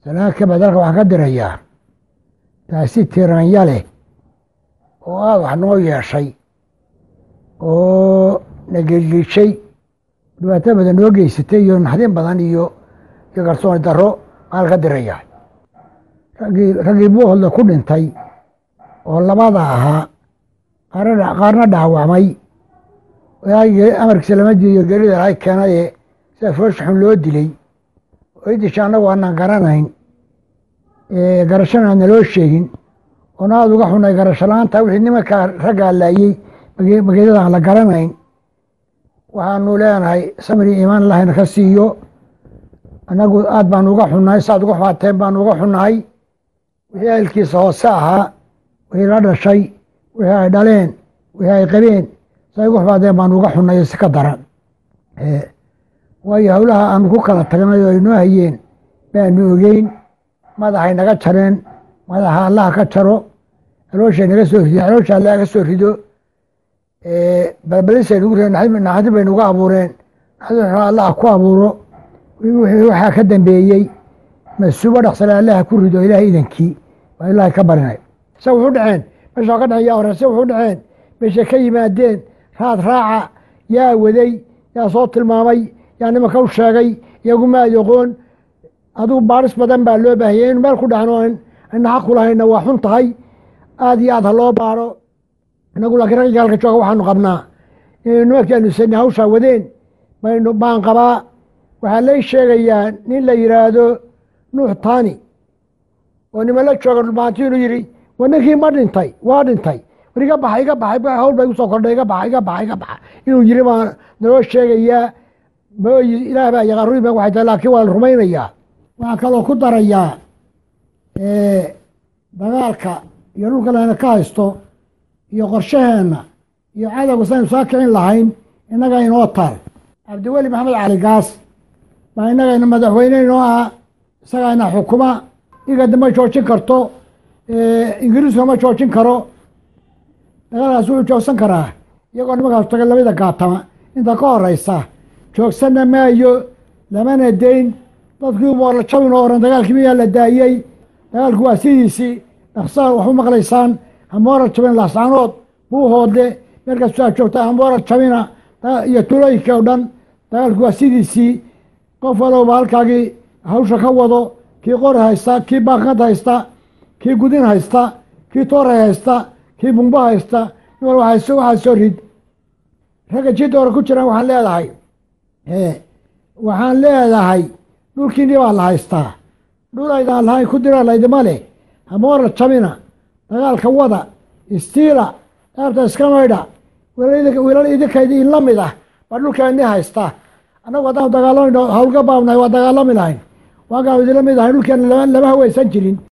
salaan ka bacd halka waxaan ka dirayaa taasi tiranya leh oo aada wax noo yeeshay oo na gelgishay dhibaato badan noo geysatay iyo naxdin badan iyo iyo garsooni darro aan ka dirayaa raggii raggii buuhodla ku dhintay oo labada ahaa qaarna qaarna dhaawacmay amarkiisa lama diiyo gelida lahay keenaye sida foosha xun loo dilay oo idisha annagu aanan garanayn garashana aan naloo sheegin oona aada uga xunay garasho la-aanta wixii nimankaa raggaa laayey mageedada aan la garanayn waxaanu leenahay samri iimaan allahna ka siiyo annagu aad baanu uga xunnahay saaad uga xumaateen baanu uga xunnahay wixii ahelkiisa hoose ahaa wixii la dhashay wixii ay dhaleen wixii ay qabeen say uga xumaadeen baanu uga xunnay si ka daran waayo howlaha aanu ku kala tagnay oo aynoo hayeen baanu ogeyn madaxay naga jareen madaxa allaha ka jaro alooshay naga soo rido aloosha allaha ka soo rido balbalisay nagu reen naxdin bay nagu abuureen naxdin allaha ku abuuro waxaa ka dambeeyey masuubo dhaqsale allaha ku rido ilahay idankii waa ilaahay ka barinay se wuxu dhaceen meesha ka dhaceen yaa hore se wuxu dhaceen meeshay ka yimaadeen raad raaca yaa waday yaa soo tilmaamay yaa nimanka u sheegay iyaguma ayoqoon adugu baaris badan baa loo baahiyay inu meel ku dhacno ayna xaq ku lahayna waa xun tahay aada iyo aad ha loo baaro inagu laakiin ragga halka jooga waxaanu qabnaa inaynu nimankaanu sani hawshaa wadeen baynu baan qabaa waxaa lay sheegayaa nin la yidhaahdo nuux tani oo niman la jooga dhulmaanti inuu yidhi wa ninkii ma dhintay waa dhintay war iga baxa iga baxa hawl ba igu soo kordhay iga baxa iga baxa iga baxa inuu yidhi baa naloo sheegayaa mooyi ilaah baa yaqaan ruiban waxay tahay laakiin waa la rumaynayaa waxaa kaloo ku darayaa dagaalka iyo dhulka layna ka haysto iyo qorshaheenna iyo cadowga saynu soo kicin lahayn innaga inoo taal cabdiweli maxamed cali gaas baa innagayna madaxweyne inoo ah isagayna xukuma igada ma joojin karto ingiriiska ma joojin karo dagaalkaas wuxuu joogsan karaa iyagoo nimankaas taga labada gaatama inta ka horeysa joogsanna maayo lamana dayn dadkii moorla jabin oo oran dagaalkii miyaa la daayey dagaalku waa sidiisii dhaqsaa wax u maqlaysaan hamooral jabin laascaanood buuhoodle meelkaas aa joogta hamooral jabina iyo tulooyinka o dhan dagaalku waa sidiisii qof walowba halkaagii hawsha ka wado kii qori haysta kii baakad haysta kii gudin haysta kii tooray haysta kii bumbo haysta nin wal waxaa soo rid ragga jidda hore ku jiraan waxaan leedahay waxaan leedahay dhulkiini baa la haystaa dhul aydaan lahayn ku dira laydima leh hamooral jabina dagaalka wada istiila daarta iska maydha wiilal idinkaydi inla mid ah baa dhulkeeni haystaa annagu haddaan dagaalami hawlga baabnahay waa dagaalami lahayn waagaan idinla mid ahay dhulkeena lama haweysan jirin